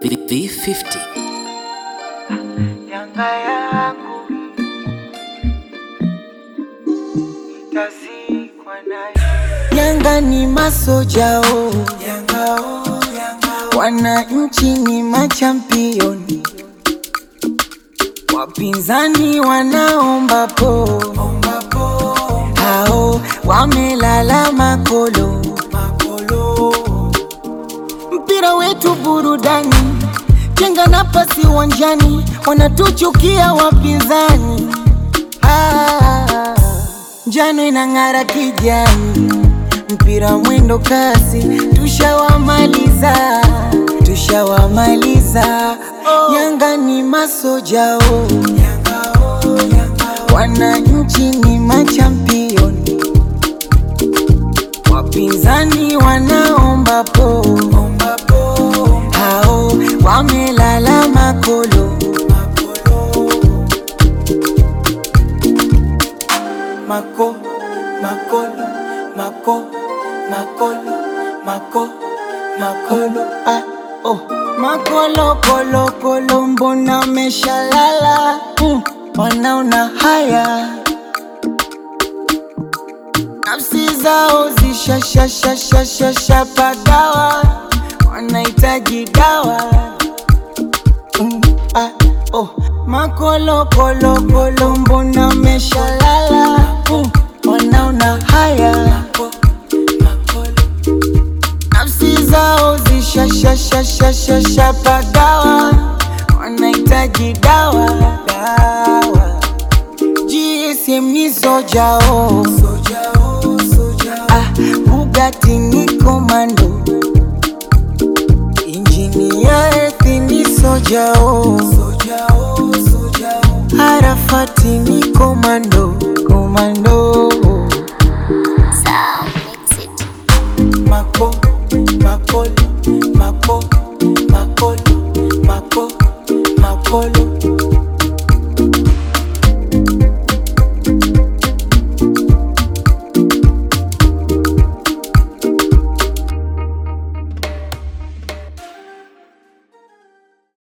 V50 Yanga yangu itazikwa nayo. Yanga ni masojao, Yanga oh, Yanga wananchi ni machampioni, wapinzani wanaomba po, hao wamelala makolo, makolo mpira wetu burudani, chenga na pasi uwanjani, wanatuchukia wapinzani. Ah, njano inang'ara kijani, mpira mwendo kasi, tushawamaliza, tushawamaliza. Yanga ni masojao, wananchi ni machampioni wapinzani wanaomba po, hao wamelala makolo, mako makolo mako makolo mako makolo ah, oh. makolo kolo kolo mbona meshalala mm, wanaona haya nafsi zao zishashashashashashapagawa wanahitaji dawa mm, ah, oh. makolokolokolo mbona meshalala mm, wanaona haya nafsi zao zishashashashashapagawa wanahitaji dawa dawa GSM ni sojao ah, Bugatti ni komando injini ya ethi ni sojao Arafati ni komando komando Sound mix it. mako makolo mako makolo mako makolo